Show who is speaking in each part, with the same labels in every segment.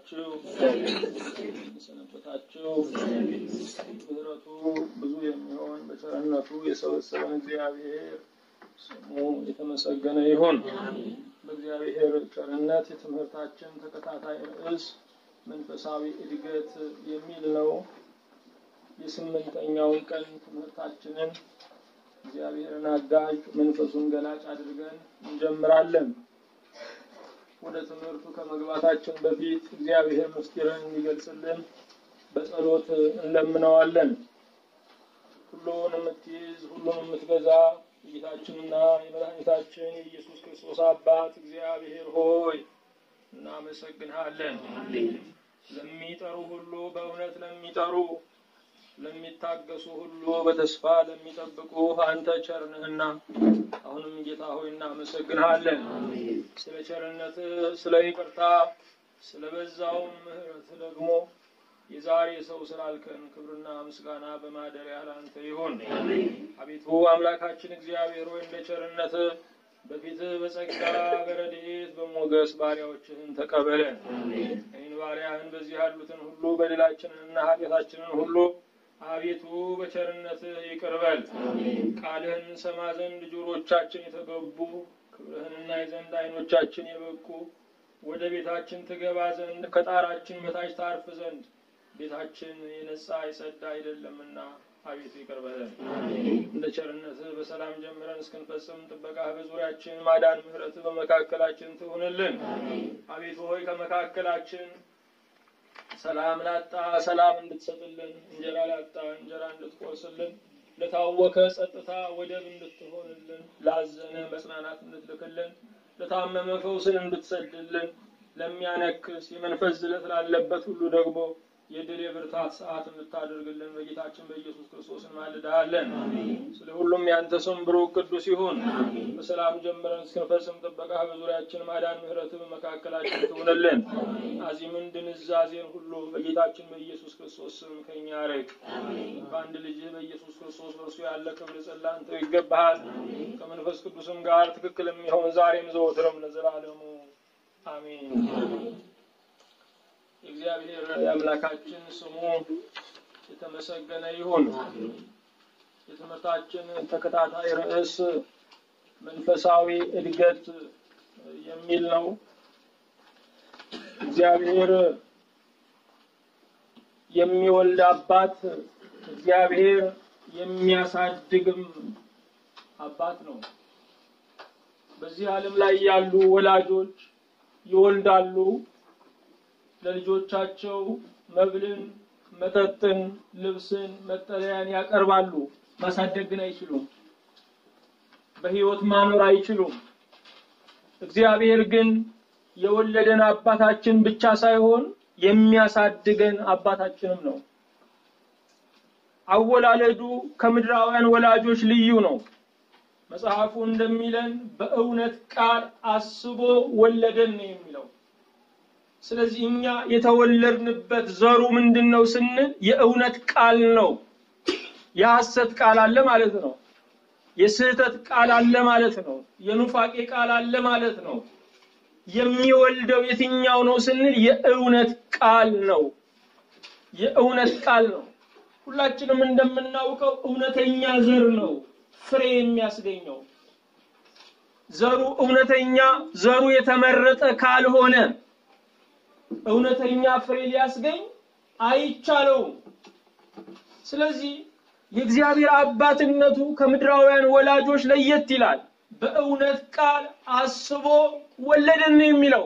Speaker 1: ዋላችሁ? ሰነበታችሁ? ምሕረቱ ብዙ የሚሆን በቸርነቱ የሰበሰበን እግዚአብሔር ስሙ የተመሰገነ ይሁን። በእግዚአብሔር ቸርነት የትምህርታችን ተከታታይ ርዕስ መንፈሳዊ እድገት የሚል ነው። የስምንተኛውን ቀን ትምህርታችንን እግዚአብሔርን አጋዥ መንፈሱን ገላጭ አድርገን እንጀምራለን። ወደ ትምህርቱ ከመግባታችን በፊት እግዚአብሔር ምስጢርን እንዲገልጽልን በጸሎት እንለምነዋለን። ሁሉን የምትይዝ ሁሉን የምትገዛ የጌታችንና የመድኃኒታችን የኢየሱስ ክርስቶስ አባት እግዚአብሔር ሆይ እናመሰግንሃለን። ለሚጠሩ ሁሉ በእውነት ለሚጠሩ ለሚታገሱ ሁሉ በተስፋ ለሚጠብቁ አንተ ቸር ነህና አሁንም ጌታ ሆይ እናመሰግንሃለን። ስለ ቸርነት፣ ስለ ይቅርታ፣ ስለ በዛውም ምሕረት ደግሞ የዛሬ ሰው ስላልከን ክብርና ምስጋና በማደሪያ ለአንተ ይሁን። አቤቱ አምላካችን እግዚአብሔር ሆይ እንደ ቸርነት በፊትህ በጸጋ በረድኤት በሞገስ ባሪያዎችህን ተቀበለን። ይህን ባሪያህን በዚህ ያሉትን ሁሉ በደላችንንና ኃጢአታችንን ሁሉ አቤቱ በቸርነትህ ይቅር በል። ቃልህን እንሰማ ዘንድ ጆሮቻችን የተገቡ ክብርህንና የዘንድ ዓይኖቻችን የበቁ ወደ ቤታችን ትገባ ዘንድ ከጣራችን በታች ታርፍ ዘንድ ቤታችን የነጻ የጸዳ አይደለምና አቤቱ ይቅር በለን። እንደ ቸርነትህ በሰላም ጀምረን እስክንፈጽም ጥበቃህ በዙሪያችን ማዳን፣ ምሕረትህ በመካከላችን ትሁንልን። አቤቱ ሆይ ከመካከላችን ሰላም ላጣ ሰላም እንድትሰጥልን፣ እንጀራ ላጣ እንጀራ እንድትቆርስልን፣ ለታወከ ጸጥታ ወደብ እንድትሆንልን፣ ላዘነ መጽናናት እንድትልክልን፣ ለታመመ ፈውስን እንድትሰድልን፣ ለሚያነክስ የመንፈስ ዝለት ላለበት ሁሉ ደግሞ የድል የብርታት ሰዓት እንድታደርግልን በጌታችን በኢየሱስ ክርስቶስ እንማልድሃለን። ስለ ሁሉም ያንተ ስም ብሩክ ቅዱስ ይሁን። በሰላም ጀምረን እስክንፈጽም ጥበቃ በዙሪያችን ማዳን፣ ምሕረት በመካከላችን ትሁንልን። አዚምን ድንዛዜን ሁሉ በጌታችን በኢየሱስ ክርስቶስ ስም ከኛ ርቅ። በአንድ ልጅህ በኢየሱስ ክርስቶስ በእርሱ ያለ ክብር ጸላንተው ይገባሃል። ከመንፈስ ቅዱስም ጋር ትክክል የሚሆን ዛሬም ዘወትርም ለዘላለሙ አሜን። የእግዚአብሔር የአምላካችን ስሙ የተመሰገነ ይሁን። የትምህርታችን ተከታታይ ርዕስ መንፈሳዊ እድገት የሚል ነው። እግዚአብሔር የሚወልድ አባት፣ እግዚአብሔር የሚያሳድግም አባት ነው። በዚህ ዓለም ላይ ያሉ ወላጆች ይወልዳሉ ለልጆቻቸው መብልን፣ መጠጥን፣ ልብስን፣ መጠለያን ያቀርባሉ። ማሳደግ ግን አይችሉም። በሕይወት ማኖር አይችሉም። እግዚአብሔር ግን የወለደን አባታችን ብቻ ሳይሆን የሚያሳድገን አባታችንም ነው። አወላለዱ ከምድራውያን ወላጆች ልዩ ነው። መጽሐፉ እንደሚለን በእውነት ቃል አስቦ ወለደን ነው የሚለው። ስለዚህ እኛ የተወለድንበት ዘሩ ምንድን ነው ስንል የእውነት ቃል ነው። የሐሰት ቃል አለ ማለት ነው። የስህተት ቃል አለ ማለት ነው። የኑፋቄ ቃል አለ ማለት ነው። የሚወልደው የትኛው ነው ስንል የእውነት ቃል ነው። የእውነት ቃል ነው። ሁላችንም እንደምናውቀው እውነተኛ ዘር ነው ፍሬ የሚያስገኘው። ዘሩ እውነተኛ ዘሩ የተመረጠ ካልሆነ እውነተኛ ፍሬ ሊያስገኝ አይቻለውም። ስለዚህ የእግዚአብሔር አባትነቱ ከምድራውያን ወላጆች ለየት ይላል። በእውነት ቃል አስቦ ወለደን የሚለው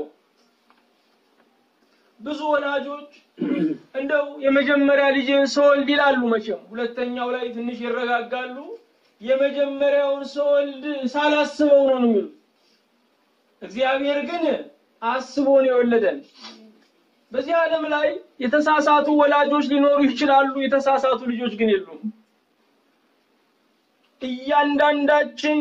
Speaker 1: ብዙ ወላጆች እንደው የመጀመሪያ ልጅን ስወልድ ይላሉ። መቼም ሁለተኛው ላይ ትንሽ ይረጋጋሉ። የመጀመሪያውን ስወልድ ሳላስበው ነው የሚሉት። እግዚአብሔር ግን አስቦ ነው የወለደን። በዚህ ዓለም ላይ የተሳሳቱ ወላጆች ሊኖሩ ይችላሉ። የተሳሳቱ ልጆች ግን የሉም። እያንዳንዳችን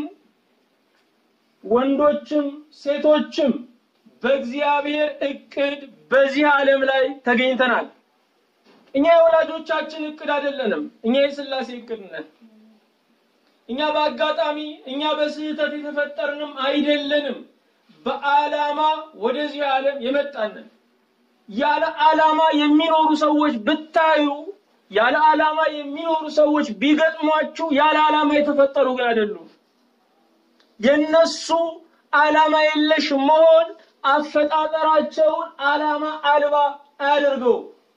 Speaker 1: ወንዶችም ሴቶችም በእግዚአብሔር እቅድ በዚህ ዓለም ላይ ተገኝተናል። እኛ የወላጆቻችን እቅድ አይደለንም። እኛ የሥላሴ እቅድ ነን። እኛ በአጋጣሚ እኛ በስህተት የተፈጠርንም አይደለንም። በዓላማ ወደዚህ ዓለም የመጣንን ያለ ዓላማ የሚኖሩ ሰዎች ብታዩ ያለ ዓላማ የሚኖሩ ሰዎች ቢገጥሟችሁ ያለ ዓላማ የተፈጠሩ ግን አይደሉም። የነሱ ዓላማ የለሽ መሆን አፈጣጠራቸውን ዓላማ አልባ አያደርገው።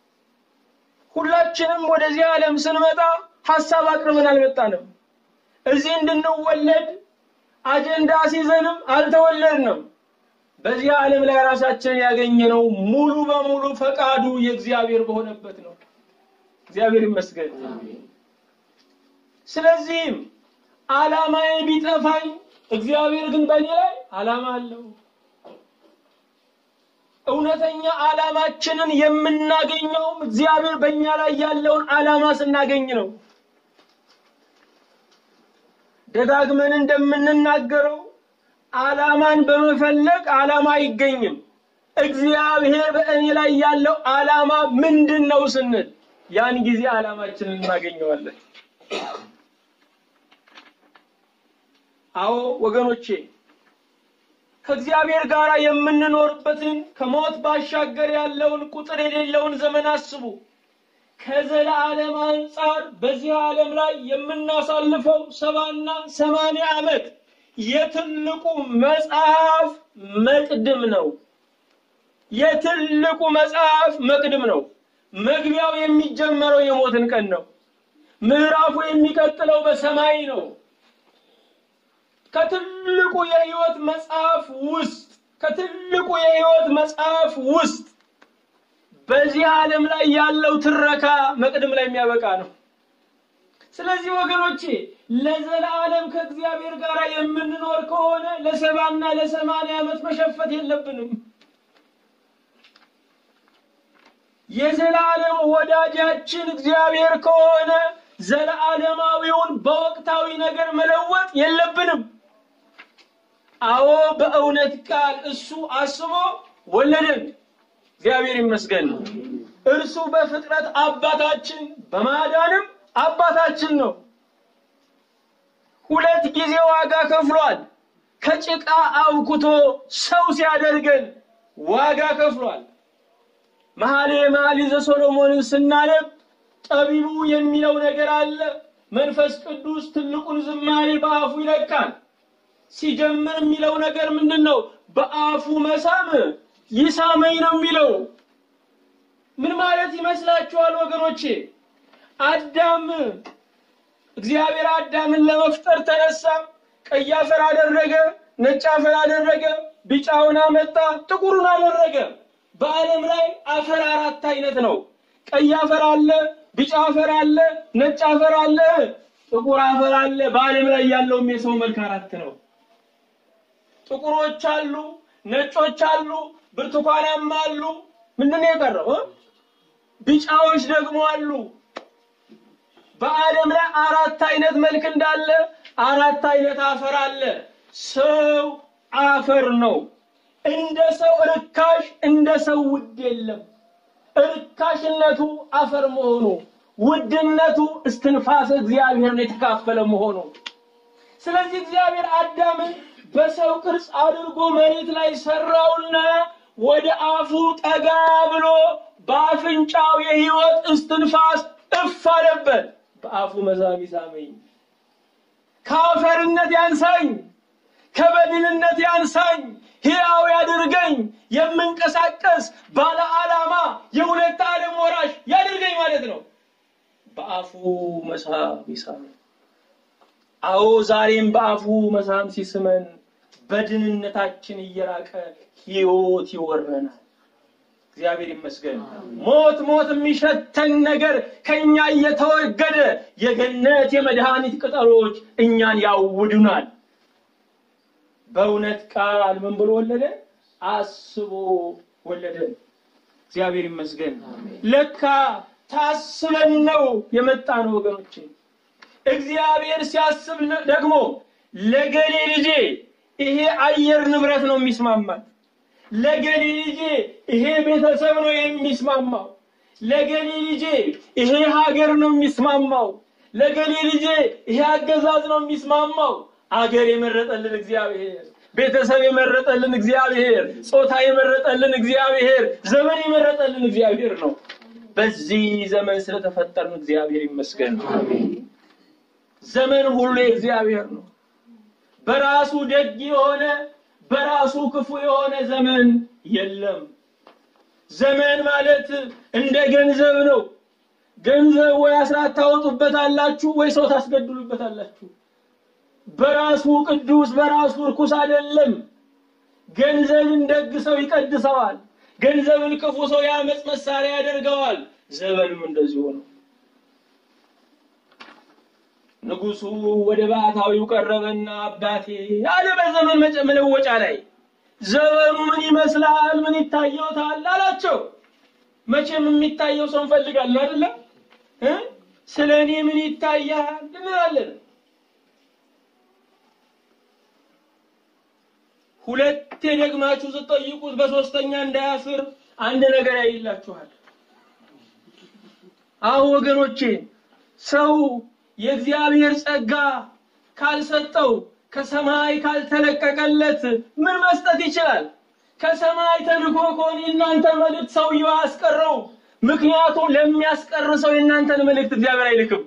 Speaker 1: ሁላችንም ወደዚህ ዓለም ስንመጣ ሀሳብ አቅርበን አልመጣንም። እዚህ እንድንወለድ አጀንዳ ሲዘንም አልተወለድንም። በዚህ ዓለም ላይ ራሳችንን ያገኘነው ሙሉ በሙሉ ፈቃዱ የእግዚአብሔር በሆነበት ነው። እግዚአብሔር ይመስገን። ስለዚህም ዓላማዬ ቢጠፋኝ እግዚአብሔር ግን በእኔ ላይ ዓላማ አለው። እውነተኛ ዓላማችንን የምናገኘውም እግዚአብሔር በእኛ ላይ ያለውን ዓላማ ስናገኝ ነው። ደጋግመን እንደምንናገረው ዓላማን በመፈለግ ዓላማ አይገኝም። እግዚአብሔር በእኔ ላይ ያለው ዓላማ ምንድን ነው ስንል ያን ጊዜ ዓላማችንን እናገኘዋለን። አዎ ወገኖቼ ከእግዚአብሔር ጋር የምንኖርበትን ከሞት ባሻገር ያለውን ቁጥር የሌለውን ዘመን አስቡ። ከዘላለም አንጻር በዚህ ዓለም ላይ የምናሳልፈው ሰባና ሰማንያ ዓመት የትልቁ መጽሐፍ መቅድም ነው። የትልቁ መጽሐፍ መቅድም ነው። መግቢያው የሚጀመረው የሞትን ቀን ነው። ምዕራፉ የሚቀጥለው በሰማይ ነው። ከትልቁ የህይወት መጽሐፍ ውስጥ ከትልቁ የህይወት መጽሐፍ ውስጥ በዚህ ዓለም ላይ ያለው ትረካ መቅድም ላይ የሚያበቃ ነው። ስለዚህ ወገኖቼ ለዘላለም ከእግዚአብሔር ጋር የምንኖር ከሆነ ለሰባና ለሰማንያ ዓመት መሸፈት የለብንም። የዘላለም ወዳጃችን እግዚአብሔር ከሆነ ዘለዓለማዊውን በወቅታዊ ነገር መለወጥ የለብንም። አዎ በእውነት ቃል እሱ አስቦ ወለደን። እግዚአብሔር ይመስገን። እርሱ በፍጥረት አባታችን በማዳንም አባታችን ነው። ሁለት ጊዜ ዋጋ ከፍሏል። ከጭቃ አውክቶ ሰው ሲያደርገን ዋጋ ከፍሏል። መኃልየ መኃልይ ዘሰሎሞንን ስናነብ ጠቢቡ የሚለው ነገር አለ። መንፈስ ቅዱስ ትልቁን ዝማሬ በአፉ ይለቃል። ሲጀምር የሚለው ነገር ምንድን ነው? በአፉ መሳም ይሳመኝ ነው የሚለው። ምን ማለት ይመስላችኋል ወገኖቼ? አዳም እግዚአብሔር አዳምን ለመፍጠር ተነሳ። ቀይ አፈር አደረገ፣ ነጭ አፈር አደረገ፣ ቢጫውን አመጣ፣ ጥቁሩን አደረገ። በዓለም ላይ አፈር አራት አይነት ነው። ቀይ አፈር አለ፣ ቢጫ አፈር አለ፣ ነጭ አፈር አለ፣ ጥቁር አፈር አለ። በዓለም ላይ ያለውም የሰው መልክ አራት ነው። ጥቁሮች አሉ፣ ነጮች አሉ፣ ብርቱካናማ አሉ። ምንድን ነው የቀረው? ቢጫዎች ደግሞ አሉ። በዓለም ላይ አራት አይነት መልክ እንዳለ አራት አይነት አፈር አለ። ሰው አፈር ነው። እንደ ሰው ርካሽ፣ እንደ ሰው ውድ የለም። ርካሽነቱ አፈር መሆኑ፣ ውድነቱ እስትንፋሰ እግዚአብሔርን የተካፈለ መሆኑ። ስለዚህ እግዚአብሔር አዳምን በሰው ቅርጽ አድርጎ መሬት ላይ ሰራውና ወደ አፉ ጠጋ ብሎ በአፍንጫው የሕይወት እስትንፋስ እፍ አለበት። በአፉ መዛም ይሳመኝ፣ ከአፈርነት ያንሳኝ፣ ከበድንነት ያንሳኝ፣ ሕያው ያድርገኝ፣ የምንቀሳቀስ ባለ ዓላማ የሁለት ዓለም ወራሽ ያድርገኝ ማለት ነው። በአፉ መሳም ይሳመኝ። አዎ ዛሬም በአፉ መሳም ሲስመን በድንነታችን እየራቀ ሕይወት ይወረናል። እግዚአብሔር ይመስገን። ሞት ሞት የሚሸተን ነገር ከኛ እየተወገደ የገነት የመድኃኒት ቅጠሎች እኛን ያውዱናል። በእውነት ቃል ምን ብሎ ወለደን? አስቦ ወለደን። እግዚአብሔር ይመስገን። ለካ ታስበን ነው የመጣ ነው ወገኖቼ። እግዚአብሔር ሲያስብ ደግሞ ለገሌ ልጄ ይሄ አየር ንብረት ነው የሚስማማል ለገሌ ልጄ ይሄ ቤተሰብ ነው የሚስማማው። ለገሌ ልጄ ይሄ ሀገር ነው የሚስማማው። ለገሌ ልጄ ይሄ አገዛዝ ነው የሚስማማው። አገር የመረጠልን እግዚአብሔር፣ ቤተሰብ የመረጠልን እግዚአብሔር፣ ጾታ የመረጠልን እግዚአብሔር፣ ዘመን የመረጠልን እግዚአብሔር ነው። በዚህ ዘመን ስለተፈጠርን እግዚአብሔር ይመስገን። ዘመን ሁሉ የእግዚአብሔር ነው። በራሱ ደግ የሆነ በራሱ ክፉ የሆነ ዘመን የለም። ዘመን ማለት እንደ ገንዘብ ነው። ገንዘብ ወይ አስራት ታወጡበታላችሁ ወይ ሰው ታስገድሉበታላችሁ። በራሱ ቅዱስ በራሱ እርኩስ አይደለም። ገንዘብን ደግ ሰው ይቀድሰዋል። ገንዘብን ክፉ ሰው የአመፅ መሳሪያ ያደርገዋል። ዘመንም እንደዚሁ ነው። ንጉሱ ወደ ባሕታዊው ቀረበና አባቴ አለ በዘመን መጨ- መለወጫ ላይ ዘመኑ ምን ይመስላል? ምን ይታየውታል? አላቸው። መቼም የሚታየው ሰው እንፈልጋለን አይደለም እ ስለ እኔ ምን ይታያል እንላለን። ሁለቴ ደግማችሁ ስትጠይቁት በሶስተኛ እንዳያፍር አንድ ነገር ያይላችኋል። አዎ ወገኖቼ ሰው የእግዚአብሔር ጸጋ ካልሰጠው ከሰማይ ካልተለቀቀለት ምን መስጠት ይችላል? ከሰማይ ተልኮ ከሆነ የእናንተ መልእክት ሰውየው አያስቀረው። ምክንያቱም ለሚያስቀር ሰው የእናንተን መልእክት እግዚአብሔር አይልክም።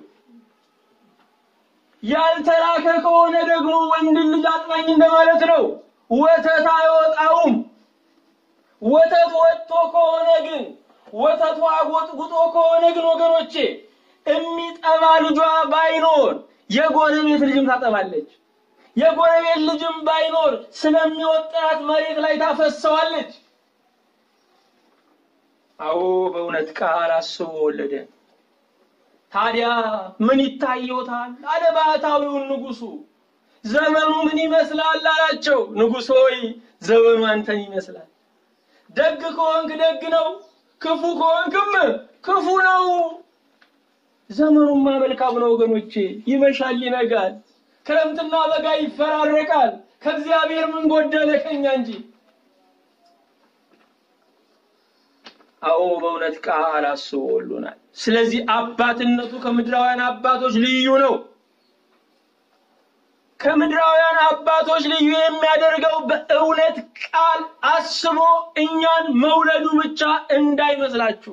Speaker 1: ያልተላከ ከሆነ ደግሞ ወንድ ልጅ አጥባኝ እንደማለት ነው። ወተት አይወጣውም። ወተት ወጥቶ ከሆነ ግን ወተቱ አጎጥጉጦ ከሆነ ግን ወገኖቼ የሚጠባ ልጇ ባይኖር የጎረቤት ልጅም ታጠባለች። የጎረቤት ልጅም ባይኖር ስለሚወጣት መሬት ላይ ታፈሰዋለች። አዎ በእውነት ቃል አስቦ ወለደ። ታዲያ ምን ይታየዎታል? አለ ባሕታዊውን ንጉሱ። ዘመኑ ምን ይመስላል አላቸው። ንጉሥ ሆይ ዘመኑ አንተን ይመስላል። ደግ ከሆንክ ደግ ነው፣ ክፉ ከሆንክም ክፉ ነው። ዘመኑማ መልካም ነው ወገኖቼ። ይመሻል፣ ይነጋል፣ ክረምትና በጋ ይፈራረቃል። ከእግዚአብሔር ምን ጎደለ ከኛ እንጂ። አዎ በእውነት ቃል አስቦ ወሎናል። ስለዚህ አባትነቱ ከምድራውያን አባቶች ልዩ ነው። ከምድራውያን አባቶች ልዩ የሚያደርገው በእውነት ቃል አስቦ እኛን መውለዱ ብቻ እንዳይመስላችሁ።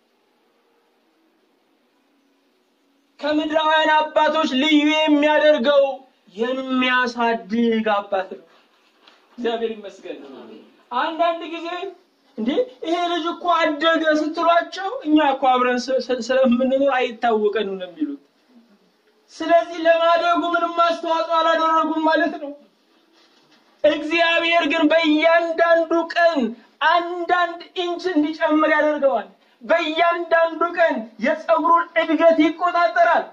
Speaker 1: ከምድራውያን አባቶች ልዩ የሚያደርገው የሚያሳድግ አባት ነው። እግዚአብሔር ይመስገን። አንዳንድ ጊዜ እንዴ ይሄ ልጅ እኮ አደገ ስትሏቸው እኛ እኮ አብረን ስ- ስ- ስለምንኖር አይታወቀንም ነው የሚሉት። ስለዚህ ለማደጉ ምንም አስተዋጽኦ አላደረጉም ማለት ነው። እግዚአብሔር ግን በእያንዳንዱ ቀን አንዳንድ ኢንች እንዲጨምር ያደርገዋል። በእያንዳንዱ ቀን የፀጉሩን እድገት ይቆጣጠራል።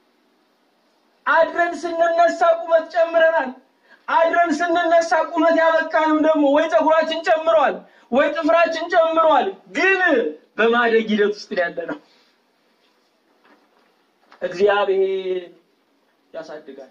Speaker 1: አድረን ስንነሳ ቁመት ጨምረናል። አድረን ስንነሳ ቁመት ያበቃንም ደግሞ ወይ ፀጉራችን ጨምሯል ወይ ጥፍራችን ጨምሯል። ግን በማደግ ሂደት ውስጥ ያለ ነው። እግዚአብሔር ያሳድጋል።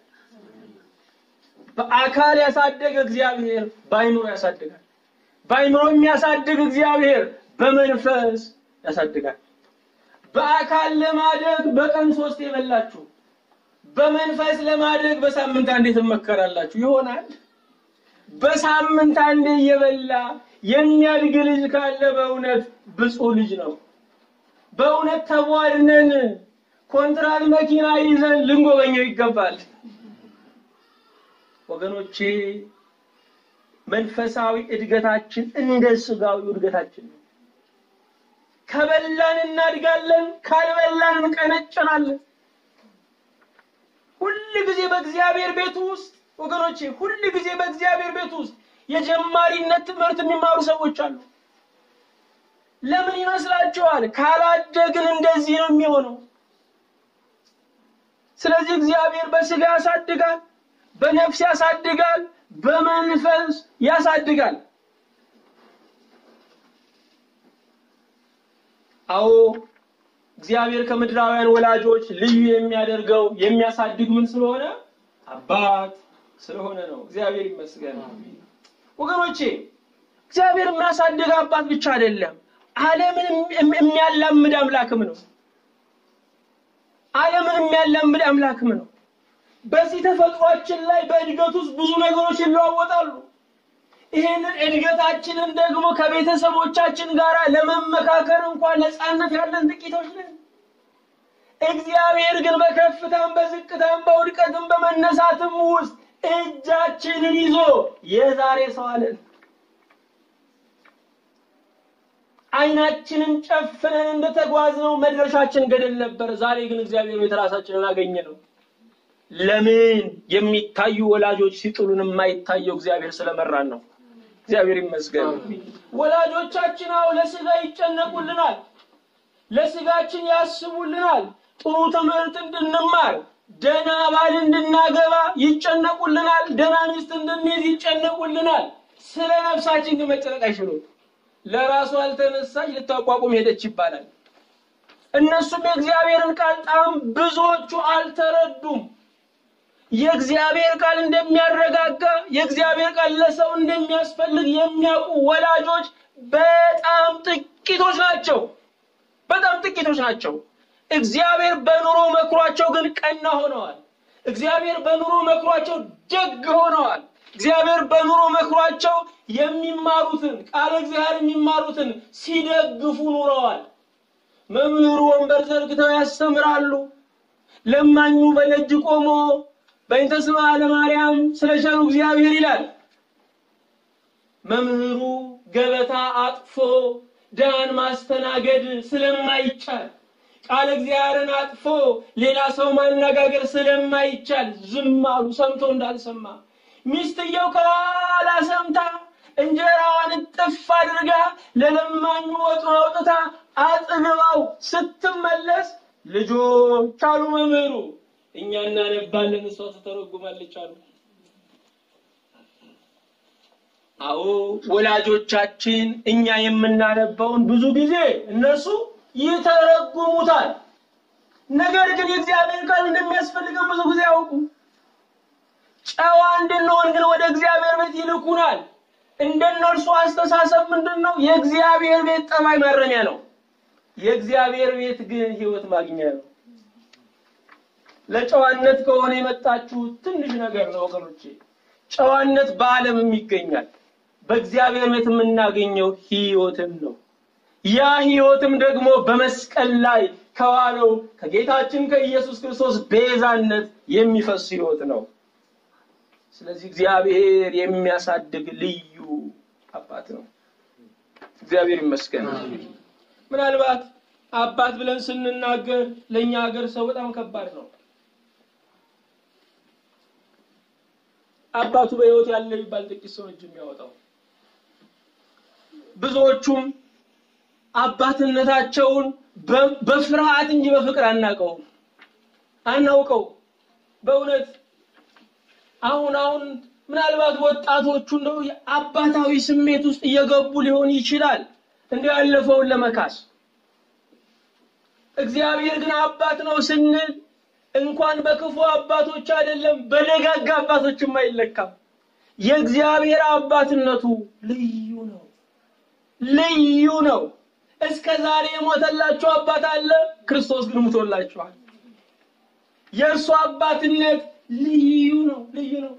Speaker 1: በአካል ያሳደገ እግዚአብሔር በአይምሮ ያሳድጋል። በአይምሮ የሚያሳድግ እግዚአብሔር በመንፈስ ያሳድጋል። በአካል ለማደግ በቀን ሶስት የበላችሁ በመንፈስ ለማደግ በሳምንት አንዴ ትመከራላችሁ ይሆናል። በሳምንት አንዴ እየበላ የሚያድግ ልጅ ካለ በእውነት ብፁዕ ልጅ ነው። በእውነት ተቧድነን ኮንትራት መኪና ይዘን ልንጎበኘው ይገባል። ወገኖቼ መንፈሳዊ እድገታችን እንደ ስጋዊ እድገታችን ነው። ከበላን እናድጋለን፣ ካልበላን እንቀነጨናለን። ሁል ጊዜ በእግዚአብሔር ቤት ውስጥ ወገኖቼ፣ ሁል ጊዜ በእግዚአብሔር ቤት ውስጥ የጀማሪነት ትምህርት የሚማሩ ሰዎች አሉ። ለምን ይመስላችኋል? ካላደግን እንደዚህ ነው የሚሆነው። ስለዚህ እግዚአብሔር በስጋ ያሳድጋል፣ በነፍስ ያሳድጋል፣ በመንፈስ ያሳድጋል። አዎ እግዚአብሔር ከምድራውያን ወላጆች ልዩ የሚያደርገው የሚያሳድግ ምን ስለሆነ አባት ስለሆነ ነው። እግዚአብሔር ይመስገን። ወገኖቼ እግዚአብሔር የሚያሳድግ አባት ብቻ አይደለም፣ ዓለምን የሚ- የሚያላምድ አምላክም ነው። ዓለምን የሚያላምድ አምላክም ነው። በዚህ ተፈጥሯችን ላይ በእድገት ውስጥ ብዙ ነገሮች ይለዋወጣሉ። ይህንን እድገታችንን ደግሞ ከቤተሰቦቻችን ጋር ለመመካከር እንኳን ነፃነት ያለን ጥቂቶች ነን። እግዚአብሔር ግን በከፍታም በዝቅታም በውድቀትም በመነሳትም ውስጥ እጃችንን ይዞ የዛሬ ሰው አለን። አይናችንን ጨፍነን እንደተጓዝነው መድረሻችን ገደል ነበር። ዛሬ ግን እግዚአብሔር ቤት ራሳችንን አገኘ ነው። ለምን የሚታዩ ወላጆች ሲጥሉን የማይታየው እግዚአብሔር ስለመራን ነው። እግዚአብሔር ይመስገን። ወላጆቻችን አዎ ለስጋ ይጨነቁልናል፣ ለስጋችን ያስቡልናል። ጥሩ ትምህርት እንድንማር፣ ደህና ባል እንድናገባ ይጨነቁልናል፣ ደህና ሚስት እንድንይዝ ይጨነቁልናል። ስለ ነፍሳችን ግን መጨነቅ አይችሉም። ለራሱ አልተነሳች ልታቋቁም ሄደች ይባላል። እነሱም የእግዚአብሔርን ቃል ጣም ብዙዎቹ አልተረዱም። የእግዚአብሔር ቃል እንደሚያረጋጋ የእግዚአብሔር ቃል ለሰው እንደሚያስፈልግ የሚያውቁ ወላጆች በጣም ጥቂቶች ናቸው። በጣም ጥቂቶች ናቸው። እግዚአብሔር በኑሮ መክሯቸው ግን ቀና ሆነዋል። እግዚአብሔር በኑሮ መክሯቸው ደግ ሆነዋል። እግዚአብሔር በኑሮ መክሯቸው የሚማሩትን ቃለ እግዚአብሔር የሚማሩትን ሲደግፉ ኑረዋል። መምህሩ ወንበር ዘርግተው ያስተምራሉ። ለማኙ በደጅ ቆሞ በእንተ ስማ ለማርያም ስለ ቸሩ እግዚአብሔር ይላል። መምህሩ ገበታ አጥፎ ድሃን ማስተናገድ ስለማይቻል ቃለ እግዚአብሔርን አጥፎ ሌላ ሰው ማነጋገር ስለማይቻል ዝም አሉ፣ ሰምቶ እንዳልሰማ። ሚስትየው ከኋላ ሰምታ እንጀራዋን እጥፍ አድርጋ ለለማኙ ወጡን አውጥታ አጥግባው ስትመለስ ልጆች አሉ መምህሩ እኛ እናነባለን፣ እሷ ትተረጉማለች አሉ። አዎ ወላጆቻችን እኛ የምናነባውን ብዙ ጊዜ እነሱ ይተረጉሙታል። ነገር ግን የእግዚአብሔር ቃል እንደሚያስፈልገን ብዙ ጊዜ ያውቁ። ጨዋ እንድንሆን ግን ወደ እግዚአብሔር ቤት ይልኩናል። እንደነርሱ አስተሳሰብ ምንድን ነው? የእግዚአብሔር ቤት ጠባይ ማረሚያ ነው። የእግዚአብሔር ቤት ግን ሕይወት ማግኛ ነው። ለጨዋነት ከሆነ የመጣችሁት ትንሽ ነገር ነው ወገኖቼ። ጨዋነት በዓለምም ይገኛል። በእግዚአብሔር ቤት የምናገኘው ሕይወትን ነው። ያ ሕይወትም ደግሞ በመስቀል ላይ ከዋለው ከጌታችን ከኢየሱስ ክርስቶስ ቤዛነት የሚፈስ ሕይወት ነው። ስለዚህ እግዚአብሔር የሚያሳድግ ልዩ አባት ነው። እግዚአብሔር ይመስገን። ምናልባት አባት ብለን ስንናገር ለእኛ ሀገር ሰው በጣም ከባድ ነው። አባቱ በሕይወት ያለ የሚባል ጥቂት ሰው እጅ የሚያወጣው ብዙዎቹም አባትነታቸውን በፍርሃት እንጂ በፍቅር አናውቀውም አናውቀው። በእውነት አሁን አሁን ምናልባት ወጣቶቹ እንደው የአባታዊ ስሜት ውስጥ እየገቡ ሊሆን ይችላል እንደ ያለፈውን ለመካስ። እግዚአብሔር ግን አባት ነው ስንል እንኳን በክፉ አባቶች አይደለም በደጋግ አባቶችም አይለካም። የእግዚአብሔር አባትነቱ ልዩ ነው፣ ልዩ ነው። እስከ ዛሬ የሞተላችሁ አባት አለ፣ ክርስቶስ ግን ሙቶላችኋል። የእርሱ አባትነት ልዩ ነው፣ ልዩ ነው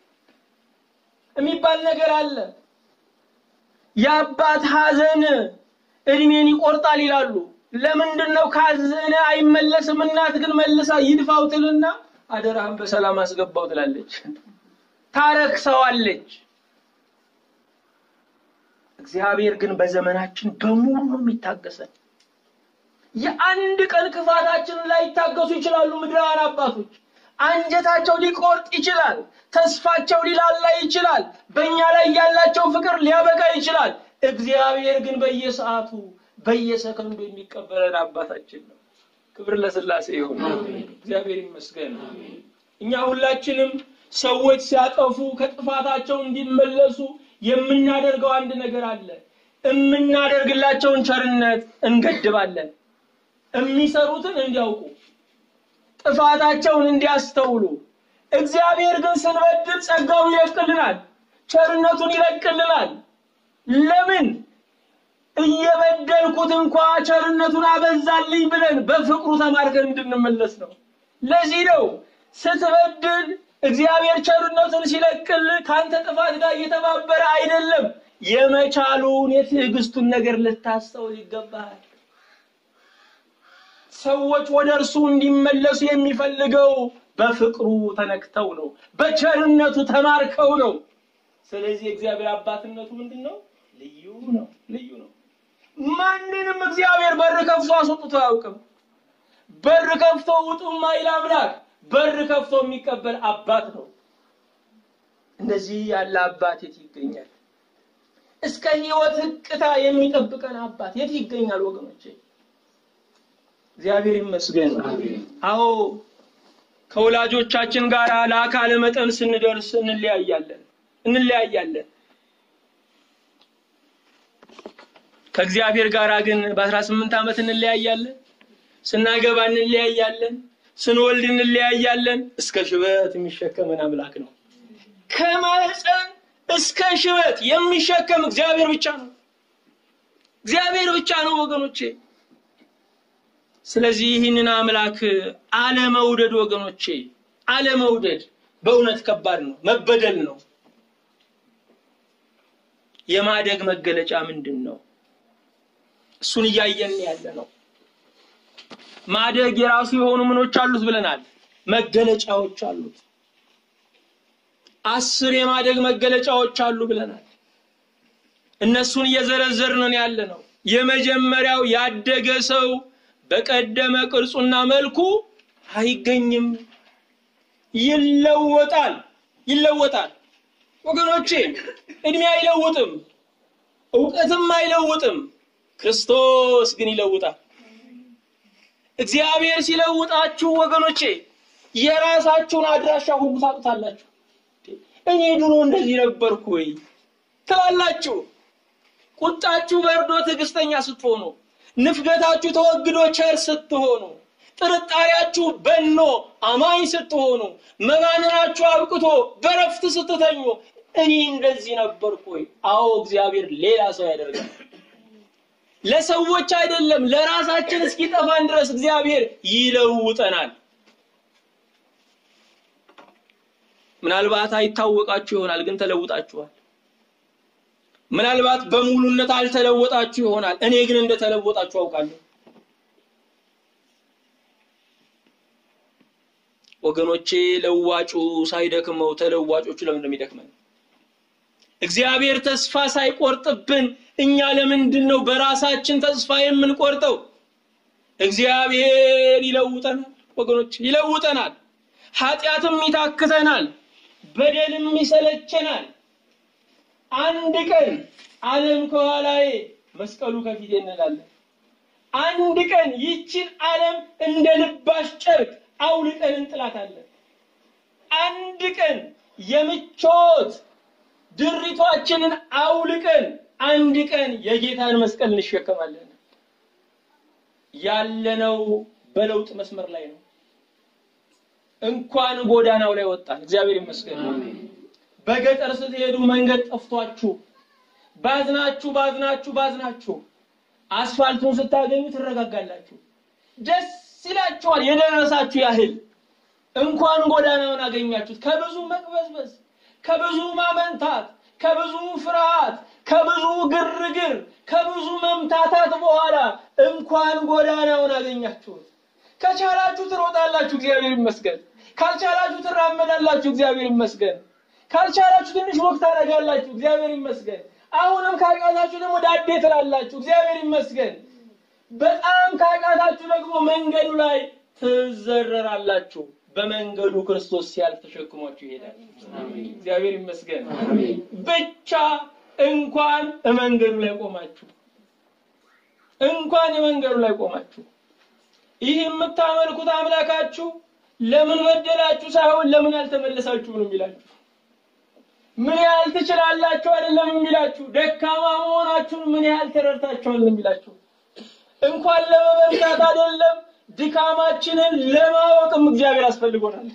Speaker 1: የሚባል ነገር አለ። የአባት ሐዘን እድሜን ይቆርጣል ይላሉ። ለምንድን ነው ካዘነ አይመለስም? እናት ግን መልሳ ይድፋው ትልና አደራህን በሰላም አስገባው ትላለች፣ ታረክሰዋለች። እግዚአብሔር ግን በዘመናችን በሙሉ ነው የሚታገሰን። የአንድ ቀን ክፋታችንን ላይ ይታገሱ ይችላሉ ምድራውያን አባቶች። አንጀታቸው ሊቆርጥ ይችላል። ተስፋቸው ሊላላ ይችላል። በእኛ ላይ ያላቸው ፍቅር ሊያበቃ ይችላል። እግዚአብሔር ግን በየሰዓቱ በየሰከንዱ የሚቀበለን አባታችን ነው። ክብር ለሥላሴ ይሁን። እግዚአብሔር ይመስገን። እኛ ሁላችንም ሰዎች ሲያጠፉ ከጥፋታቸው እንዲመለሱ የምናደርገው አንድ ነገር አለ። የምናደርግላቸውን ቸርነት እንገድባለን። የሚሰሩትን እንዲያውቁ ጥፋታቸውን እንዲያስተውሉ። እግዚአብሔር ግን ስንበድል ጸጋውን ይለቅልናል፣ ቸርነቱን ይለቅልናል። ለምን? እየበደልኩት እንኳ ቸርነቱን አበዛልኝ ብለን በፍቅሩ ተማርከን እንድንመለስ ነው። ለዚህ ነው ስትበድል እግዚአብሔር ቸርነቱን ሲለቅል ከአንተ ጥፋት ጋር እየተባበረ አይደለም። የመቻሉን የትዕግስቱን ነገር ልታስተውል ይገባል። ሰዎች ወደ እርሱ እንዲመለሱ የሚፈልገው በፍቅሩ ተነክተው ነው፣ በቸርነቱ ተማርከው ነው። ስለዚህ እግዚአብሔር አባትነቱ ምንድን ነው? ልዩ ነው፣ ልዩ ነው። ማንንም እግዚአብሔር በር ከፍቶ አስወጥቶ አያውቅም። በር ከፍቶ ውጡ ማይል አምላክ በር ከፍቶ የሚቀበል አባት ነው። እንደዚህ ያለ አባት የት ይገኛል? እስከ ሕይወት ህቅታ የሚጠብቀን አባት የት ይገኛል? ወገኖቼ እግዚአብሔር ይመስገን። አዎ ከወላጆቻችን ጋር ለአካለ መጠን ስንደርስ እንለያያለን እንለያያለን። ከእግዚአብሔር ጋር ግን በአስራ ስምንት ዓመት እንለያያለን። ስናገባ እንለያያለን። ስንወልድ እንለያያለን። እስከ ሽበት የሚሸከመን አምላክ ነው። ከማህፀን እስከ ሽበት የሚሸከም እግዚአብሔር ብቻ ነው። እግዚአብሔር ብቻ ነው ወገኖቼ። ስለዚህ ይህንን አምላክ አለመውደድ ወገኖቼ፣ አለመውደድ በእውነት ከባድ ነው፣ መበደል ነው። የማደግ መገለጫ ምንድን ነው? እሱን እያየን ያለ ነው። ማደግ የራሱ የሆኑ ምኖች አሉት ብለናል፣ መገለጫዎች አሉት። አስር የማደግ መገለጫዎች አሉ ብለናል። እነሱን እየዘረዘርን ያለ ነው። የመጀመሪያው ያደገ ሰው በቀደመ ቅርጹና መልኩ አይገኝም፣ ይለወጣል። ይለወጣል ወገኖቼ፣ እድሜ አይለውጥም፣ እውቀትም አይለውጥም። ክርስቶስ ግን ይለውጣል። እግዚአብሔር ሲለውጣችሁ ወገኖቼ የራሳችሁን አድራሻ ሁሉ ታጡታላችሁ። እኔ ድሮ እንደዚህ ነበርኩ ወይ ትላላችሁ። ቁጣችሁ በርዶ ትዕግስተኛ ስትሆኑ፣ ንፍገታችሁ ተወግዶ ቸር ስትሆኑ፣ ጥርጣሬያችሁ በኖ አማኝ ስትሆኑ፣ መባንናችሁ አብቅቶ በረፍት ስትተኙ፣ እኔ እንደዚህ ነበርኩ ወይ? አዎ እግዚአብሔር ሌላ ሰው ያደርጋል። ለሰዎች አይደለም ለራሳችን እስኪጠፋን ድረስ እግዚአብሔር ይለውጠናል። ምናልባት አይታወቃችሁ ይሆናል፣ ግን ተለውጣችኋል። ምናልባት በሙሉነት አልተለወጣችሁ ይሆናል፣ እኔ ግን እንደተለወጣችሁ አውቃለሁ። ወገኖቼ ለዋጩ ሳይደክመው ተለዋጮቹ ለምን እንደሚደክመን እግዚአብሔር ተስፋ ሳይቆርጥብን እኛ ለምንድን ነው በራሳችን ተስፋ የምንቆርጠው? እግዚአብሔር ይለውጠናል ወገኖች፣ ይለውጠናል። ኃጢአትም ይታክተናል፣ በደልም ይሰለቸናል። አንድ ቀን ዓለም ከኋላዬ መስቀሉ ከፊቴ እንላለን። አንድ ቀን ይችን ዓለም እንደ ልባሽ ጨርቅ አውልቀን እንጥላታለን። አንድ ቀን የምቾት ድሪቷችንን አውልቀን አንድ ቀን የጌታን መስቀል እንሸከማለን። ያለነው በለውጥ መስመር ላይ ነው። እንኳን ጎዳናው ላይ ወጣን። እግዚአብሔር ይመስገን። በገጠር ስትሄዱ መንገድ ጠፍቷችሁ ባዝናችሁ ባዝናችሁ ባዝናችሁ አስፋልቱን ስታገኙ ትረጋጋላችሁ፣ ደስ ይላችኋል። የደረሳችሁ ያህል እንኳን ጎዳናውን አገኛችሁት። ከብዙ መቅበዝበዝ፣ ከብዙ ማመንታት፣ ከብዙ ፍርሃት፣ ከብዙ ግርግር፣ ከብዙ መምታታት በኋላ እንኳን ጎዳናውን አገኛችሁት። ከቻላችሁ ትሮጣላችሁ፣ እግዚአብሔር ይመስገን። ካልቻላችሁ ትራመዳላችሁ፣ እግዚአብሔር ይመስገን። ካልቻላችሁ ትንሽ ወቅት ታደርጋላችሁ፣ እግዚአብሔር ይመስገን። አሁንም ካቃታችሁ ደግሞ ዳዴ ትላላችሁ፣ እግዚአብሔር ይመስገን። በጣም ካቃታችሁ ደግሞ መንገዱ ላይ ትዘረራላችሁ። በመንገዱ ክርስቶስ ሲያልፍ ተሸክሟችሁ ይሄዳል። እግዚአብሔር ይመስገን። ብቻ እንኳን መንገዱ ላይ ቆማችሁ እንኳን መንገዱ ላይ ቆማችሁ ይህ የምታመልኩት አምላካችሁ ለምን በደላችሁ ሳይሆን ለምን አልተመለሳችሁ ነው የሚላችሁ። ምን ያህል ትችላላችሁ አይደለም የሚላችሁ፣ ደካማ መሆናችሁን ምን ያህል ተረድታችኋል ነው የሚላችሁ። እንኳን ለመበርታት አይደለም ድካማችንን ለማወቅም እግዚአብሔር አስፈልጎናል።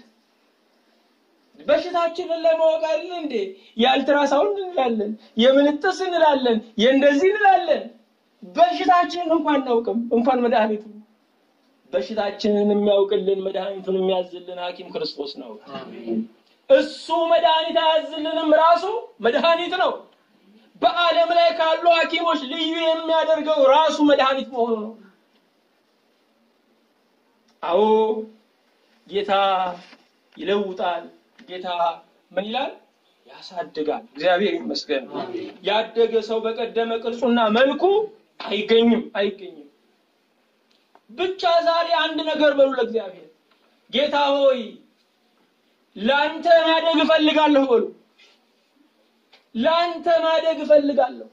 Speaker 1: በሽታችንን ለማወቅ አይደል እንዴ የአልትራሳውንድ እንላለን፣ የምንጥስ እንላለን፣ የእንደዚህ እንላለን። በሽታችንን እንኳን እናውቅም፣ እንኳን መድኃኒቱ በሽታችንን የሚያውቅልን መድኃኒቱን የሚያዝልን ሐኪም ክርስቶስ ነው። እሱ መድኃኒት አያዝልንም፣ ራሱ መድኃኒት ነው። በዓለም ላይ ካሉ ሐኪሞች ልዩ የሚያደርገው ራሱ መድኃኒት መሆኑ ነው። አዎ ጌታ ይለውጣል። ጌታ ምን ይላል? ያሳድጋል። እግዚአብሔር ይመስገን። ያደገ ሰው በቀደመ ቅርጹና መልኩ አይገኝም አይገኝም። ብቻ ዛሬ አንድ ነገር በሉ ለእግዚአብሔር ጌታ ሆይ ለአንተ ማደግ እፈልጋለሁ በሉ። ለአንተ ማደግ እፈልጋለሁ።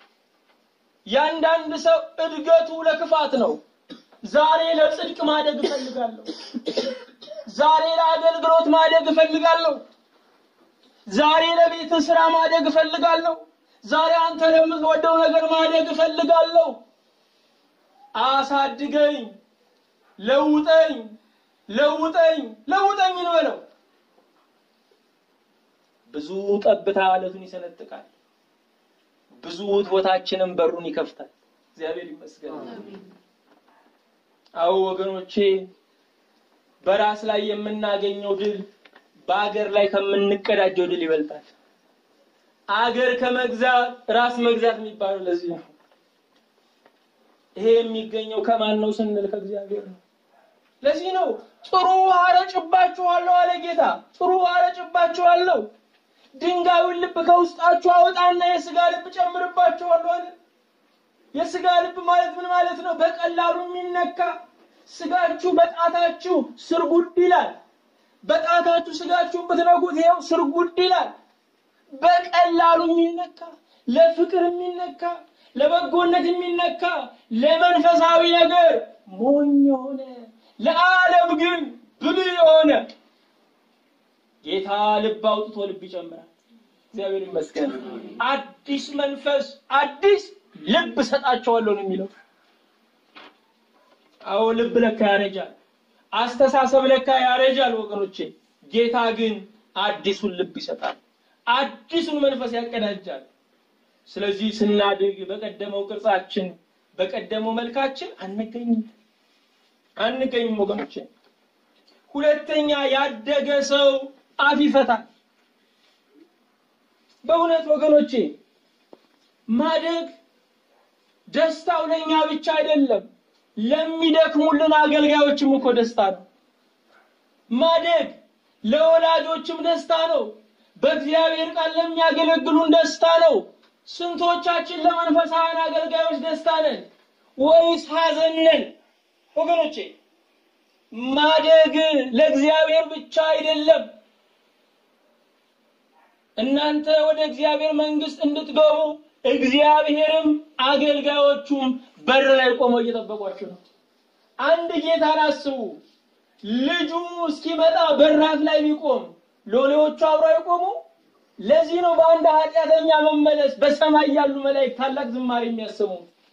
Speaker 1: ያንዳንድ ሰው እድገቱ ለክፋት ነው። ዛሬ ለጽድቅ ማደግ እፈልጋለሁ። ዛሬ ለአገልግሎት ማደግ እፈልጋለሁ። ዛሬ ለቤት ስራ ማደግ እፈልጋለሁ። ዛሬ አንተ ለምትወደው ነገር ማደግ እፈልጋለሁ። አሳድገኝ፣ ለውጠኝ፣ ለውጠኝ፣ ለውጠኝ እንበለው። ብዙ ጠብታ አለቱን ይሰነጥቃል። ብዙ ቦታችንን በሩን ይከፍታል። እግዚአብሔር ይመስገን። አዎ ወገኖቼ፣ በራስ ላይ የምናገኘው ድል በአገር ላይ ከምንቀዳጀው ድል ይበልጣል። አገር ከመግዛት ራስ መግዛት የሚባለው ለዚህ ነው። ይሄ የሚገኘው ከማን ነው ስንል ከእግዚአብሔር ነው። ለዚህ ነው ጥሩ ውሃ ረጭባችኋለሁ አለ ጌታ። ጥሩ ውሃ ረጭባችኋለሁ፣ ድንጋዩን ልብ ከውስጣችሁ አወጣና የስጋ ልብ ጨምርባችኋለሁ አለ። የስጋ ልብ ማለት ምን ማለት ነው? በቀላሉ የሚነካ ስጋችሁ በጣታችሁ ስርጉድ ይላል። በጣታችሁ ስጋችሁን ብትነኩት ይኸው ስርጉድ ይላል። በቀላሉ የሚነካ ለፍቅር የሚነካ ለበጎነት የሚነካ ለመንፈሳዊ ነገር ሞኝ የሆነ ለዓለም ግን ብልህ የሆነ ጌታ ልብ አውጥቶ ልብ ይጨምራል። እግዚአብሔር ይመስገን። አዲስ መንፈስ አዲስ ልብ ሰጣቸዋለሁ ነው የሚለው። አዎ ልብ ለካ ያረጃል። አስተሳሰብ ለካ ያረጃል ወገኖቼ። ጌታ ግን አዲሱን ልብ ይሰጣል። አዲሱን መንፈስ ያቀዳጃል። ስለዚህ ስናድግ በቀደመው ቅርጻችን በቀደመው መልካችን አንገኝም አንገኝም ወገኖቼ። ሁለተኛ ያደገ ሰው አፍ ይፈታል። በእውነት ወገኖቼ ማደግ ደስታው ለእኛ ብቻ አይደለም፣ ለሚደክሙልን አገልጋዮችም እኮ ደስታ ነው። ማደግ ለወላጆችም ደስታ ነው። በእግዚአብሔር ቃል ለሚያገለግሉን ደስታ ነው። ስንቶቻችን ለመንፈሳውያን አገልጋዮች ደስታ ነን ወይስ ሐዘን ነን? ወገኖቼ ማደግ ለእግዚአብሔር ብቻ አይደለም። እናንተ ወደ እግዚአብሔር መንግስት እንድትገቡ እግዚአብሔርም አገልጋዮቹም በር ላይ ቆመው እየጠበቋችሁ ነው። አንድ ጌታን አስቡ። ልጁ እስኪመጣ በራፍ ላይ ቢቆም ሎሌዎቹ አብረው አይቆሙ? ለዚህ ነው በአንድ ኃጢአተኛ መመለስ በሰማይ ያሉ መላእክት ታላቅ ዝማሬ የሚያሰሙ።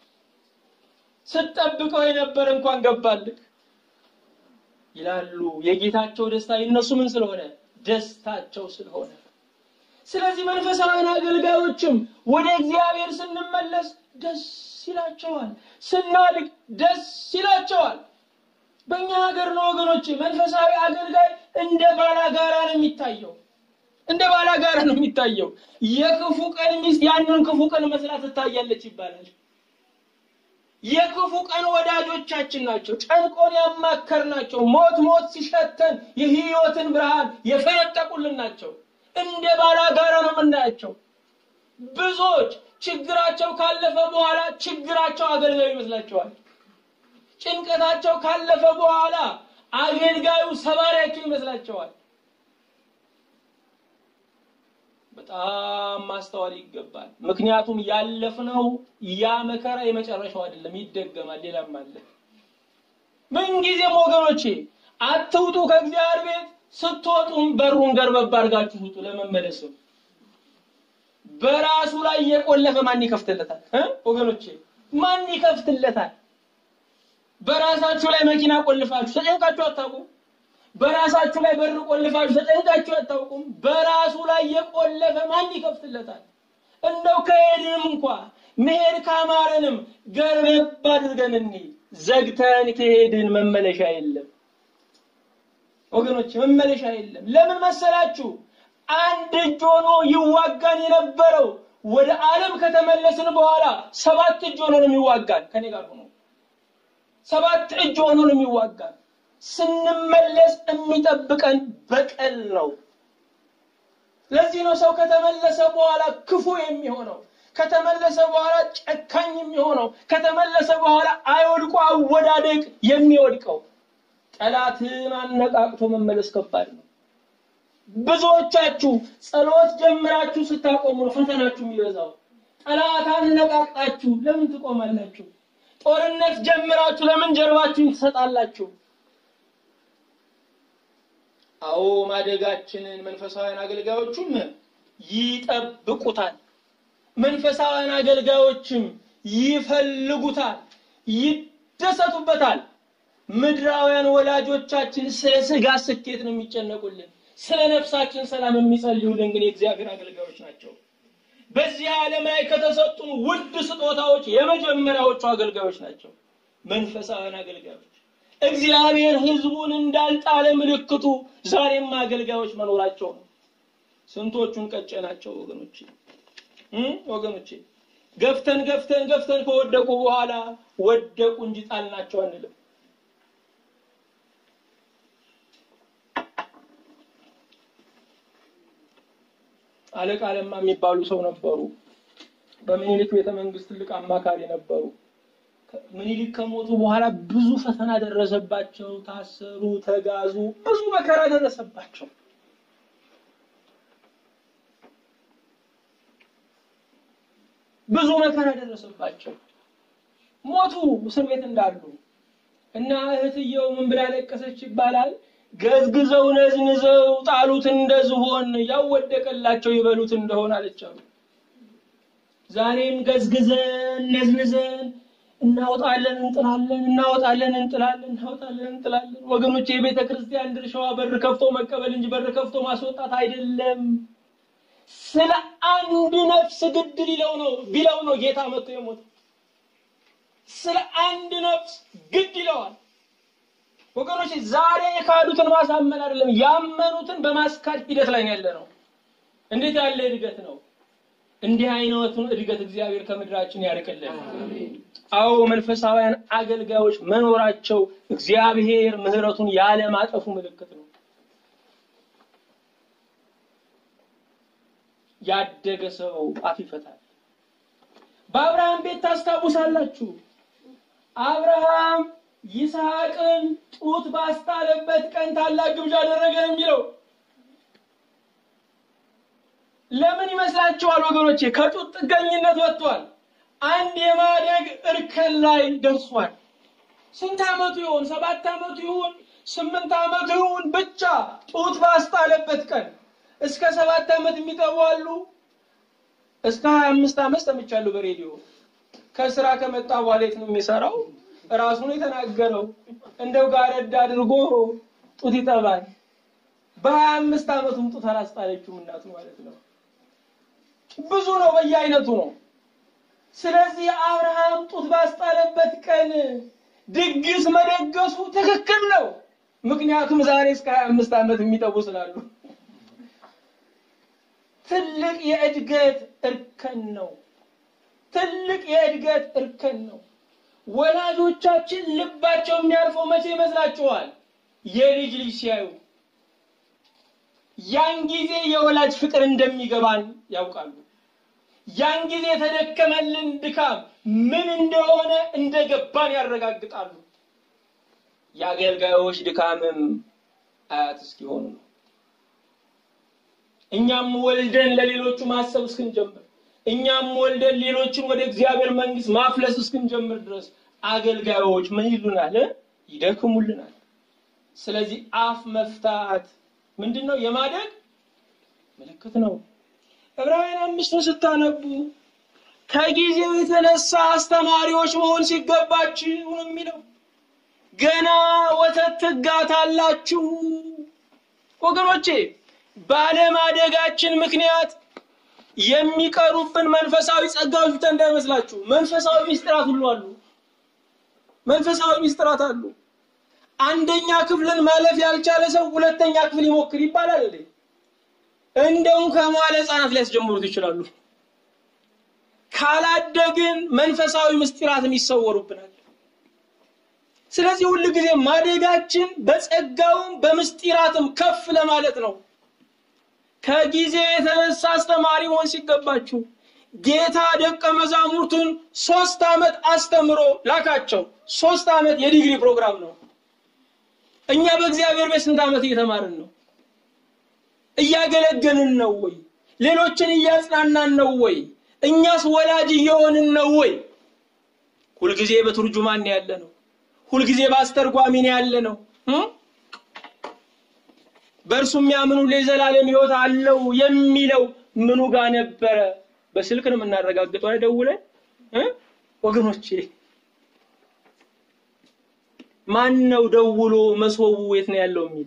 Speaker 1: ስትጠብቀው የነበረ እንኳን ገባልህ ይላሉ። የጌታቸው ደስታ የነሱ ምን ስለሆነ ደስታቸው ስለሆነ። ስለዚህ መንፈሳዊያን አገልጋዮችም ወደ እግዚአብሔር ስንመለስ ደስ ይላቸዋል፣ ስናድግ ደስ ይላቸዋል። በእኛ ሀገር ነው ወገኖች፣ መንፈሳዊ አገልጋይ እንደ ባላጋራ ነው የሚታየው። እንደ ባላጋራ ነው የሚታየው። የክፉ ቀን ሚስት ያንን ክፉ ቀን መስላ ትታያለች ይባላል። የክፉ ቀን ወዳጆቻችን ናቸው። ጨንቆን ያማከር ናቸው። ሞት ሞት ሲሸተን የህይወትን ብርሃን የፈነጠቁልን ናቸው። እንደ ባላጋራ ነው የምናያቸው። ብዙዎች ችግራቸው ካለፈ በኋላ ችግራቸው አገልጋዩ ይመስላቸዋል። ጭንቀታቸው ካለፈ በኋላ አገልጋዩ ሰባሪያቸው ይመስላቸዋል። በጣም ማስተዋል ይገባል። ምክንያቱም ያለፍነው ያ መከራ የመጨረሻው አይደለም፣ ይደገማል። ሌላም አለ። ምንጊዜም ወገኖቼ አትውጡ ከእግዚአብሔር ቤት። ስትወጡም በሩን ገርበብ አድርጋችሁ ውጡ። ለመመለስም በራሱ ላይ የቆለፈ ማን ይከፍትለታል? ወገኖቼ ማን ይከፍትለታል? በራሳችሁ ላይ መኪና ቆልፋችሁ ተጨንቃችሁ አታውቁም? በራሳችሁ ላይ በር ቆልፋችሁ ተጨንቃችሁ አታውቁም? በራሱ ላይ የቆለፈ ማን ይከፍትለታል? እንደው ከሄድንም እንኳ መሄድ ካማረንም ገርበብ አድርገን እንሂድ። ዘግተን ከሄድን መመለሻ የለም ወገኖች፣ መመለሻ የለም። ለምን መሰላችሁ? አንድ እጅ ሆኖ ይዋጋን የነበረው ወደ ዓለም ከተመለስን በኋላ ሰባት እጅ ሆኖ ነው የሚዋጋን። ከኔ ጋር ሆኖ ሰባት እጅ ሆኖ ነው የሚዋጋን። ስንመለስ የሚጠብቀን በቀል ነው። ለዚህ ነው ሰው ከተመለሰ በኋላ ክፉ የሚሆነው፣ ከተመለሰ በኋላ ጨካኝ የሚሆነው፣ ከተመለሰ በኋላ አይወድቆ አወዳደቅ የሚወድቀው። ጠላትን አነቃቅቶ መመለስ ከባድ ነው። ብዙዎቻችሁ ጸሎት ጀምራችሁ ስታቆሙ ነው ፈተናችሁ የሚበዛው። ጠላት አነቃቅጣችሁ ለምን ትቆማላችሁ? ጦርነት ጀምራችሁ ለምን ጀርባችሁን ትሰጣላችሁ? አዎ ማደጋችንን መንፈሳውያን አገልጋዮቹም ይጠብቁታል። መንፈሳውያን አገልጋዮችም ይፈልጉታል፣ ይደሰቱበታል። ምድራውያን ወላጆቻችን ስለ ስጋ ስኬት ነው የሚጨነቁልን። ስለ ነፍሳችን ሰላም የሚጸልዩልን ግን የእግዚአብሔር አገልጋዮች ናቸው። በዚህ ዓለም ላይ ከተሰጡን ውድ ስጦታዎች የመጀመሪያዎቹ አገልጋዮች ናቸው፣ መንፈሳውያን አገልጋዮች። እግዚአብሔር ሕዝቡን እንዳልጣለ ምልክቱ ዛሬም አገልጋዮች መኖራቸው ነው። ስንቶቹን ቀጨናቸው ወገኖቼ እ ወገኖቼ ገፍተን ገፍተን ገፍተን ከወደቁ በኋላ ወደቁ እንጂ ጣልናቸው አንልም። አለቃ ለማ የሚባሉ ሰው ነበሩ። በምኒልክ ቤተ መንግስት ትልቅ አማካሪ ነበሩ። ምኒልክ ከሞቱ በኋላ ብዙ ፈተና ደረሰባቸው። ታሰሩ፣ ተጋዙ፣ ብዙ መከራ ደረሰባቸው። ብዙ መከራ ደረሰባቸው። ሞቱ እስር ቤት እንዳሉ እና እህትየው ምን ብላ ለቀሰች ይባላል ገዝግዘው ነዝንዘው ጣሉት እንደ ዝሆን ያወደቀላቸው ይበሉት እንደሆነ አለቻሉ። ዛሬም ገዝግዘን ነዝንዘን እናወጣለን እንጥላለን፣ እናወጣለን እንጥላለን፣ እናወጣለን እንጥላለን። ወገኖች የቤተ ክርስቲያን ድርሻዋ በር ከፍቶ መቀበል እንጂ በር ከፍቶ ማስወጣት አይደለም። ስለ አንድ ነፍስ ግድ ሊለው ነው ቢለው ነው ጌታ መጥቶ የሞተው። ስለ አንድ ነፍስ ግድ ይለዋል። ወገኖች ዛሬ የካዱትን ማሳመን አይደለም ያመኑትን በማስካድ ሂደት ላይ ያለ ነው። እንዴት ያለ እድገት ነው! እንዲህ አይነቱን እድገት እግዚአብሔር ከምድራችን ያርቅልን። አዎ መንፈሳውያን አገልጋዮች መኖራቸው እግዚአብሔር ምሕረቱን ያለማጠፉ ምልክት ነው። ያደገ ሰው አፍ ይፈታል። በአብርሃም ቤት ታስታውሳላችሁ። አብርሃም ይስሐቅን ጡት ባስጣለበት ቀን ታላቅ ግብዣ አደረገ ነው የሚለው። ለምን ይመስላችኋል ወገኖቼ? ከጡት ጥገኝነት ወጥቷል። አንድ የማደግ እርከን ላይ ደርሷል። ስንት ዓመቱ ይሆን? ሰባት ዓመቱ ይሆን? ስምንት ዓመቱ ይሆን? ብቻ ጡት ባስጣለበት ቀን እስከ ሰባት ዓመት የሚጠቡ አሉ። እስከ ሀያ አምስት ዓመት ሰምቻለሁ በሬዲዮ። ከስራ ከመጣ በኋላ የት ነው የሚሰራው? ራሱ ነው የተናገረው። እንደው ጋረድ አድርጎ ጡት ይጠባል። በሀያ አምስት ዓመቱም ጡት አላስጣለችውም እናቱ ማለት ነው። ብዙ ነው፣ በየአይነቱ ነው። ስለዚህ አብርሃም ጡት ባስጣለበት ቀን ድግስ መደገሱ ትክክል ነው። ምክንያቱም ዛሬ እስከ ሀያ አምስት ዓመት የሚጠቡ ስላሉ ትልቅ የእድገት እርከን ነው። ትልቅ የእድገት እርከን ነው። ወላጆቻችን ልባቸው የሚያርፈው መቼ ይመስላችኋል? የልጅ ልጅ ሲያዩ። ያን ጊዜ የወላጅ ፍቅር እንደሚገባን ያውቃሉ። ያን ጊዜ የተደከመልን ድካም ምን እንደሆነ እንደገባን ያረጋግጣሉ። የአገልጋዮች ድካምም አያት እስኪሆኑ ነው። እኛም ወልደን ለሌሎቹ ማሰብ እስክንጀምር እኛም ወልደን ሌሎችን ወደ እግዚአብሔር መንግስት ማፍለስ እስክንጀምር ድረስ አገልጋዮች ምን ይሉናል? ይደክሙልናል። ስለዚህ አፍ መፍታት ምንድን ነው? የማደግ ምልክት ነው። ዕብራውያን አምስትን ስታነቡ ከጊዜው የተነሳ አስተማሪዎች መሆን ሲገባችሁ ነው የሚለው። ገና ወተት ትጋታላችሁ ወገኖቼ። ባለማደጋችን ምክንያት የሚቀሩብን መንፈሳዊ ጸጋዎች ብቻ እንዳይመስላችሁ። መንፈሳዊ ሚስጥራት ሁሉ አሉ። መንፈሳዊ ሚስጥራት አሉ። አንደኛ ክፍልን ማለፍ ያልቻለ ሰው ሁለተኛ ክፍል ይሞክር ይባላል እንዴ? እንደውም ከመዋለ ሕፃናት ሊያስጀምሩት ይችላሉ። ካላደግን መንፈሳዊ ምስጢራትን ይሰወሩብናል። ስለዚህ ሁል ጊዜ ማደጋችን በጸጋውም በምስጢራትም ከፍ ለማለት ነው። ከጊዜ የተነሳ አስተማሪ መሆን ሲገባችሁ ጌታ ደቀ መዛሙርቱን ሶስት ዓመት አስተምሮ ላካቸው። ሶስት ዓመት የዲግሪ ፕሮግራም ነው። እኛ በእግዚአብሔር ቤት ስንት ዓመት እየተማርን ነው? እያገለገልን ነው ወይ? ሌሎችን እያጽናናን ነው ወይ? እኛስ ወላጅ እየሆንን ነው ወይ? ሁልጊዜ በቱርጁማን ያለ ነው። ሁልጊዜ በአስተርጓሚ ነው ያለ ነው። በእርሱ የሚያምኑ ለዘላለም ሕይወት አለው የሚለው ምኑ ጋር ነበረ? በስልክ ነው የምናረጋግጠው አይደውለን ወገኖቼ። ማን ነው ደውሎ መስወቡ የት ነው ያለው የሚል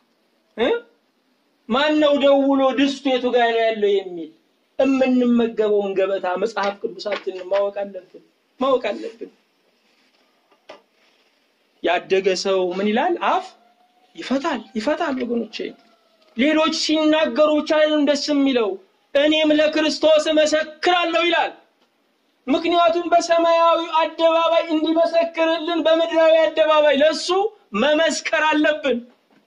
Speaker 1: ማን ነው ደውሎ ድስቱ የቱ ጋር ነው ያለው የሚል የምንመገበውን ገበታ መጽሐፍ ቅዱሳችንን ማወቅ አለብን ማወቅ አለብን። ያደገ ሰው ምን ይላል? አፍ ይፈታል ይፈታል። ወገኖቼ ሌሎች ሲናገሩ ብቻ አይደለም ደስ የሚለው እኔም ለክርስቶስ እመሰክራለሁ ይላል። ምክንያቱም በሰማያዊ አደባባይ እንዲመሰክርልን በምድራዊ አደባባይ ለሱ መመስከር አለብን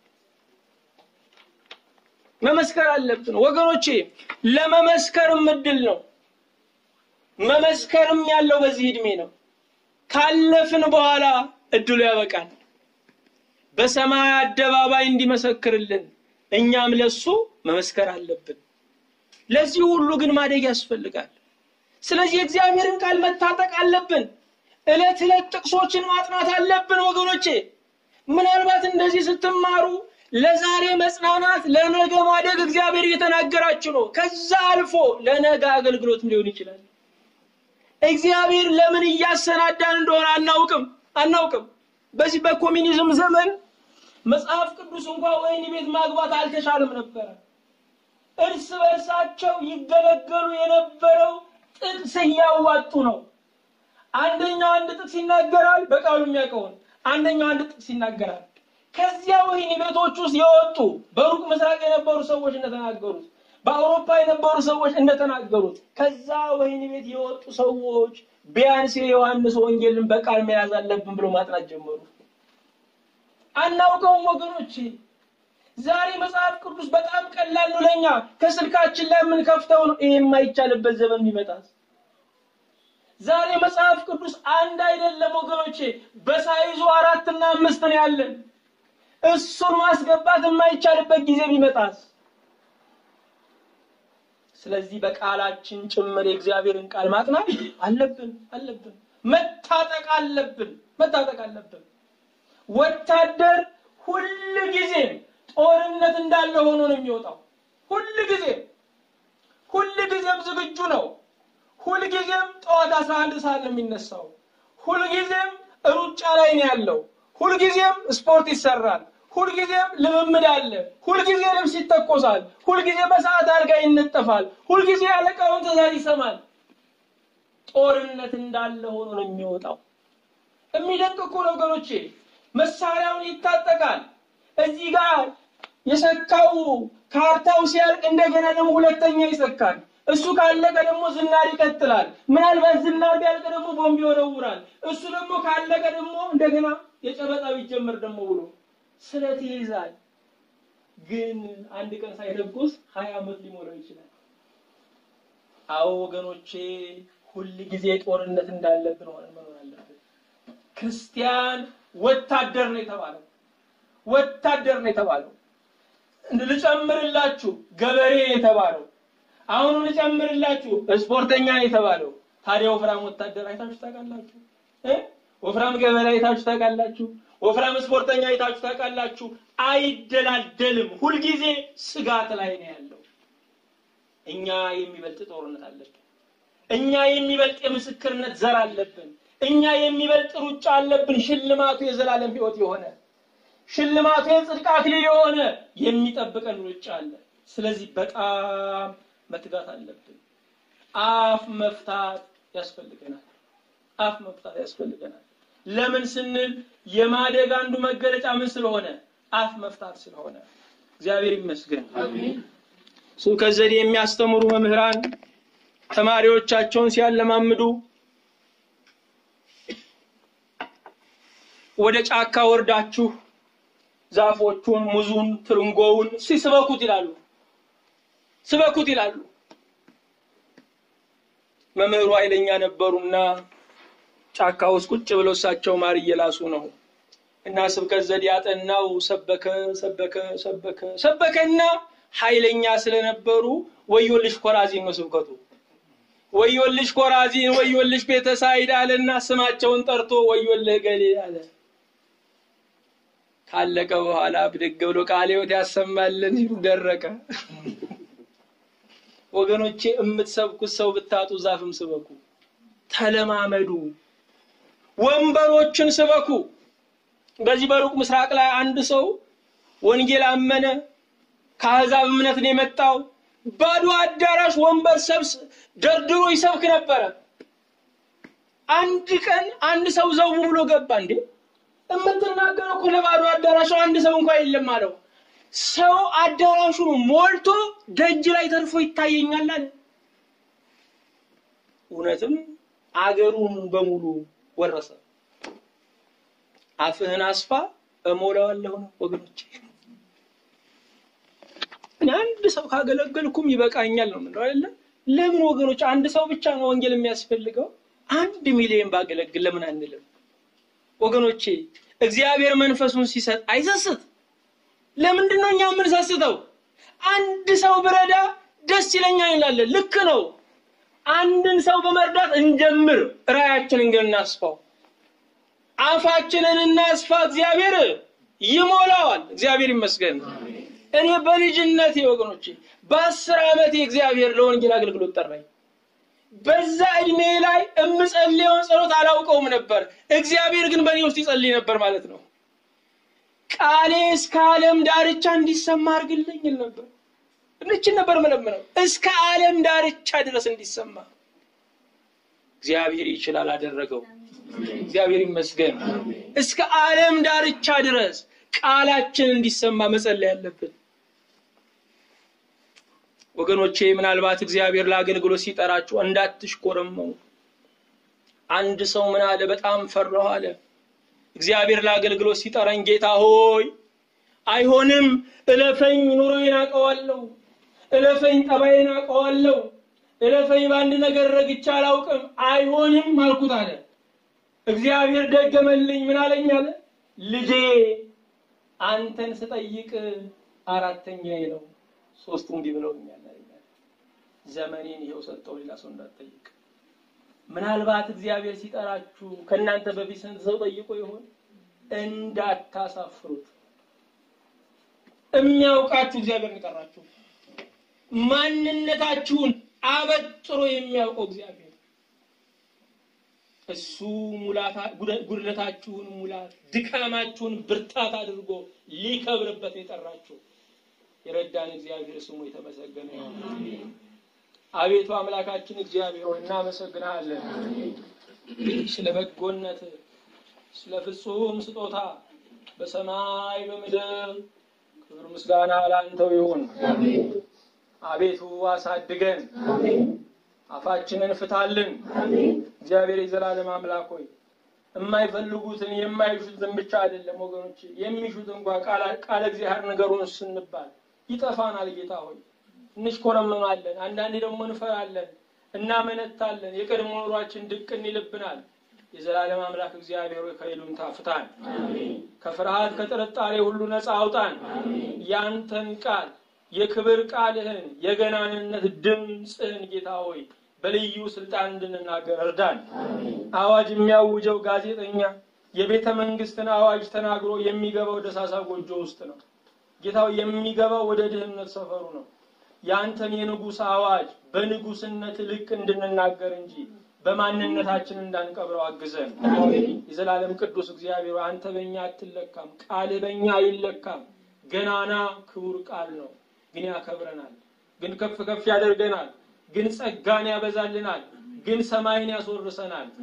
Speaker 1: መመስከር አለብን ወገኖቼ። ለመመስከርም እድል ነው። መመስከርም ያለው በዚህ እድሜ ነው። ካለፍን በኋላ እድሉ ያበቃል። በሰማይ አደባባይ እንዲመሰክርልን እኛም ለሱ መመስከር አለብን። ለዚህ ሁሉ ግን ማደግ ያስፈልጋል። ስለዚህ የእግዚአብሔርን ቃል መታጠቅ አለብን። ዕለት ዕለት ጥቅሶችን ማጥናት አለብን ወገኖቼ። ምናልባት እንደዚህ ስትማሩ ለዛሬ መጽናናት፣ ለነገ ማደግ እግዚአብሔር እየተናገራችሁ ነው። ከዛ አልፎ ለነገ አገልግሎትም ሊሆን ይችላል። እግዚአብሔር ለምን እያሰናዳን እንደሆነ አናውቅም አናውቅም። በዚህ በኮሚኒዝም ዘመን መጽሐፍ ቅዱስ እንኳ ወህኒ ቤት ማግባት አልተቻለም ነበረ። እርስ በርሳቸው ይገለገሉ የነበረው ጥቅስ እያዋጡ ነው። አንደኛው አንድ ጥቅስ ይናገራል፣ በቃሉ የሚያውቀውን አንደኛው አንድ ጥቅስ ይናገራል። ከዚያ ወህኒ ቤቶች ውስጥ የወጡ በሩቅ ምስራቅ የነበሩ ሰዎች እንደተናገሩት፣ በአውሮፓ የነበሩ ሰዎች እንደተናገሩት ከዛ ወህኒ ቤት የወጡ ሰዎች ቢያንስ የዮሐንስ ወንጌልን በቃል መያዝ አለብን ብሎ ማጥናት ጀመሩ። አናውቀውም ወገኖች። ዛሬ መጽሐፍ ቅዱስ በጣም ቀላል ነው ለኛ ከስልካችን ላይ የምንከፍተው ነው። ይሄ የማይቻልበት ዘመን የሚመጣ ዛሬ መጽሐፍ ቅዱስ አንድ አይደለም ወገኖቼ፣ በሳይዙ አራትና አምስት ነው ያለን። እሱን ማስገባት የማይቻልበት ጊዜ ቢመጣስ? ስለዚህ በቃላችን ጭምር የእግዚአብሔርን ቃል ማጥናት አለብን አለብን። መታጠቅ አለብን መታጠቅ አለብን። ወታደር ሁል ጊዜም ጦርነት እንዳለ ሆኖ ነው የሚወጣው። ሁል ጊዜም ሁል ጊዜም ዝግጁ ነው። ሁል ጊዜም ጠዋት አስራ አንድ ሰዓት ነው የሚነሳው። ሁል ጊዜም ሩጫ ላይ ነው ያለው። ሁል ጊዜም ስፖርት ይሰራል። ሁልጊዜም ልምምድ አለ። ሁልጊዜ ልብስ ይተኮሳል። ሁልጊዜ በሰዓት አልጋ ይነጠፋል። ሁልጊዜ አለቃውን ትእዛዝ ይሰማል። ጦርነት እንዳለ ሆኖ ነው የሚወጣው። የሚደንቅ እኮ ነው ወገኖቼ። መሳሪያውን ይታጠቃል። እዚህ ጋር የሰካው ካርታው ሲያልቅ እንደገና ደግሞ ሁለተኛ ይሰካል። እሱ ካለቀ ደግሞ ዝናር ይቀጥላል። ምናልባት ዝናር ቢያልቅ ደግሞ ቦምብ ይወረውራል። እሱ ደግሞ ካለቀ ደግሞ እንደገና የጨበጣ ቢጀመር ደግሞ ብሎ ስለት ይይዛል። ግን አንድ ቀን ሳይተኩስ ሀያ ዓመት ሊሞላው ይችላል። አዎ ወገኖቼ፣ ሁል ጊዜ ጦርነት እንዳለብን ሆነን መኖር አለብን። ክርስቲያን ወታደር ነው የተባለው ወታደር ነው የተባለው። ልጨምርላችሁ ገበሬ የተባለው አሁኑ ልጨምርላችሁ ስፖርተኛ ነው የተባለው። ታዲያ ወፍራም ወታደር አይታችሁ ታውቃላችሁ? ወፍራም ገበሬ አይታችሁ ታውቃላችሁ? ወፍራም ስፖርተኛ አይታችሁ ታውቃላችሁ? አይደላደልም። ሁልጊዜ ስጋት ላይ ነው ያለው። እኛ የሚበልጥ ጦርነት አለብን። እኛ የሚበልጥ የምስክርነት ዘር አለብን። እኛ የሚበልጥ ሩጫ አለብን። ሽልማቱ የዘላለም ሕይወት የሆነ ሽልማቱ የጽድቅ አክሊል የሆነ የሚጠብቀን ሩጫ አለ። ስለዚህ በጣም መትጋት አለብን። አፍ መፍታት ያስፈልገናል። አፍ መፍታት ያስፈልገናል። ለምን ስንል የማደግ አንዱ መገለጫ ምን ስለሆነ አፍ መፍታት ስለሆነ። እግዚአብሔር ይመስገን። ስብከት ዘዴ የሚያስተምሩ መምህራን ተማሪዎቻቸውን ሲያለማምዱ ወደ ጫካ ወርዳችሁ ዛፎቹን፣ ሙዙን፣ ትርንጎውን ሲስበኩት ይላሉ ስበኩት ይላሉ። መምህሩ ኃይለኛ ነበሩና ጫካ ውስጥ ቁጭ ብለው እሳቸው ማር እየላሱ ነው እና ስብከት ዘዴ ያጠናው ሰበከ ሰበከ ሰበከ ሰበከና ኃይለኛ ስለነበሩ ወዮልሽ ኮራዚን ነው ስብከቱ። ወዮልሽ ኮራዚን፣ ወዮልሽ ቤተሳይድ አለና ስማቸውን ጠርቶ ወዮልህ ገሌ አለ። ካለቀ በኋላ ብድግ ብሎ ቃለ ሕይወት ያሰማልን ሲሉ ደረቀ። ወገኖቼ የምትሰብኩት ሰው ብታጡ ዛፍም ስበኩ፣ ተለማመዱ፣ ወንበሮችን ስበኩ። በዚህ በሩቅ ምስራቅ ላይ አንድ ሰው ወንጌል አመነ። ከአሕዛብ እምነት ነው የመጣው። ባዶ አዳራሽ ወንበር ሰብስ ደርድሮ ይሰብክ ነበረ። አንድ ቀን አንድ ሰው ዘው ብሎ ገባ። እንዴ የምትናገረው እኮ ለባዶ አዳራሽ አንድ ሰው እንኳ የለም አለው። ሰው አዳራሹን ሞልቶ ደጅ ላይ ተርፎ ይታየኛል አለ። እውነትም አገሩን በሙሉ ወረሰ። አፍህን አስፋ እሞላዋለሁ ነው ወገኖቼ። እኔ አንድ ሰው ካገለገልኩም ይበቃኛል ነው ምንለው አይደለ? ለምን ወገኖች አንድ ሰው ብቻ ነው ወንጌል የሚያስፈልገው? አንድ ሚሊዮን ባገለግል ለምን አንልም? ወገኖቼ እግዚአብሔር መንፈሱን ሲሰጥ አይሰስት። ለምንድን ነው እኛ የምንሰስተው? አንድ ሰው ብረዳ ደስ ይለኛል እንላለን። ልክ ነው። አንድን ሰው በመርዳት እንጀምር፣ ራያችንን ግን እናስፋው። አፋችንን እናስፋ፣ እግዚአብሔር ይሞላዋል። እግዚአብሔር ይመስገን። እኔ በልጅነቴ ወገኖቼ በአስር ዓመቴ እግዚአብሔር ለወንጌል አገልግሎት ጠራኝ። በዛ እድሜ ላይ እምጸልየውን ጸሎት አላውቀውም ነበር። እግዚአብሔር ግን በእኔ ውስጥ ይጸልይ ነበር ማለት ነው። ቃሌ እስከ ዓለም ዳርቻ እንዲሰማ አድርግልኝ ይል ነበር። እንችን ነበር መለምነው እስከ ዓለም ዳርቻ ድረስ እንዲሰማ። እግዚአብሔር ይችላል፣ አደረገው። እግዚአብሔር ይመስገን። እስከ ዓለም ዳርቻ ድረስ ቃላችን እንዲሰማ መጸለይ ያለብን ወገኖቼ። ምናልባት እግዚአብሔር ለአገልግሎት ሲጠራችሁ እንዳትሽኮረመሙ። አንድ ሰው ምን አለ? በጣም ፈራሁ አለ። እግዚአብሔር ለአገልግሎት ሲጠራኝ ጌታ ሆይ አይሆንም፣ እለፈኝ፣ ኑሮዬን አውቀዋለሁ፣ እለፈኝ፣ ጠባዬን አውቀዋለሁ፣ እለፈኝ፣ በአንድ ነገር ረግቼ አላውቅም፣ አይሆንም አልኩት አለ። እግዚአብሔር ደገመልኝ። ምን አለኝ አለ? ልጄ አንተን ስጠይቅ አራተኛዬ ነው፣ ሶስቱ እንዲህ ብለውኛል። ዘመኔን ይኸው ሰጠው፣ ሌላ ሰው እንዳትጠይቅ። ምናልባት እግዚአብሔር ሲጠራችሁ ከእናንተ በፊት ስንት ሰው ጠይቆ ይሆን? እንዳታሳፍሩት። የሚያውቃችሁ እግዚአብሔር ይጠራችሁ። ማንነታችሁን አበጥሮ የሚያውቀው እግዚአብሔር እሱ ጉድለታችሁን ሙላት፣ ድካማችሁን ብርታት አድርጎ ሊከብርበት የጠራችሁ የረዳን እግዚአብሔር ስሙ የተመሰገነ ይሁን። አቤቱ አምላካችን እግዚአብሔር ሆይ እናመሰግናለን ስለ በጎነት፣ ስለ ፍጹም ስጦታ በሰማይ በምድር ክብር ምስጋና ላንተው ይሁን። አቤቱ አሳድገን፣ አፋችንን ፍታልን። እግዚአብሔር የዘላለም አምላክ ሆይ የማይፈልጉትን የማይሹትን ብቻ አይደለም ወገኖች የሚሹት እንኳ ቃለ እግዚአብሔር ነገሩን ስንባል ይጠፋናል። ጌታ ሆይ እንሽኮረመማለን፣ አንዳንዴ ደግሞ እንፈራለን፣ እናመነታለን። የቀድሞ ኑሯችን ድቅን ይልብናል። የዘላለም አምላክ እግዚአብሔር ሆይ ከይሉኝታ ፍታን፣ ከፍርሃት ከጥርጣሬ ሁሉ ነፃ አውጣን። ያንተን ቃል የክብር ቃልህን የገናንነት ድምፅህን ጌታ ሆይ በልዩ ስልጣን እንድንናገር እርዳን። አዋጅ የሚያውጀው ጋዜጠኛ የቤተ መንግስትን አዋጅ ተናግሮ የሚገባው ደሳሳ ጎጆ ውስጥ ነው። ጌታው የሚገባው ወደ ድህነት ሰፈሩ ነው። የአንተን የንጉሥ አዋጅ በንጉስነት ልክ እንድንናገር እንጂ በማንነታችን እንዳንቀብረው አግዘን። የዘላለም ቅዱስ እግዚአብሔር አንተ በእኛ አትለካም፣ ቃልህ በእኛ አይለካም። ገናና ክቡር ቃል ነው፣ ግን ያከብረናል፣ ግን ከፍ ከፍ ያደርገናል፣ ግን ጸጋን ያበዛልናል፣ ግን ሰማይን ያስወርሰናል።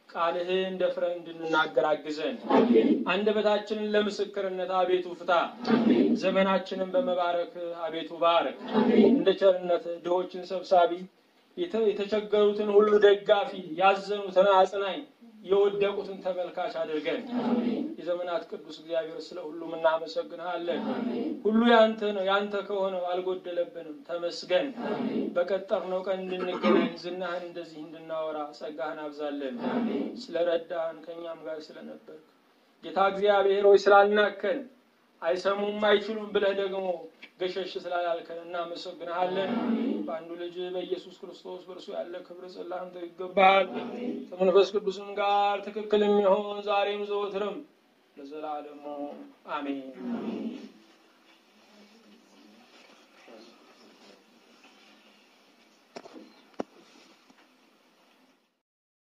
Speaker 1: ቃልህን ደፍረን እንድንናገር አግዘን። አንደበታችንን ለምስክርነት አቤቱ ፍታ። ዘመናችንን በመባረክ አቤቱ ባረክ። እንደ ቸርነት ድሆችን ሰብሳቢ፣ የተቸገሩትን ሁሉ ደጋፊ፣ ያዘኑትን አጽናኝ፣ የወደቁትን ተመልካች አድርገን የዘመናት ቅዱስ እግዚአብሔር ስለ ሁሉም እናመሰግንሃለን። ሁሉ ያንተ ነው፣ ያንተ ከሆነው አልጎደለብንም። ተመስገን። በቀጠርነው ቀን እንድንገናኝ ዝናህን እንደዚህ እንድናወራ ጸጋህን አብዛለን። ስለ ረዳህን ከእኛም ጋር ስለነበርክ ጌታ እግዚአብሔር ሆይ ስላልናከን አይሰሙም አይችሉም ብለህ ደግሞ ገሸሽ ስላላልከን እናመሰግንሃለን። በአንዱ ልጅ በኢየሱስ ክርስቶስ በእርሱ ያለ ክብር ጽላንተ ይገባሃል። ከመንፈስ ቅዱስም ጋር ትክክል የሚሆን ዛሬም ዘወትርም ለዘላለሙ አሜን።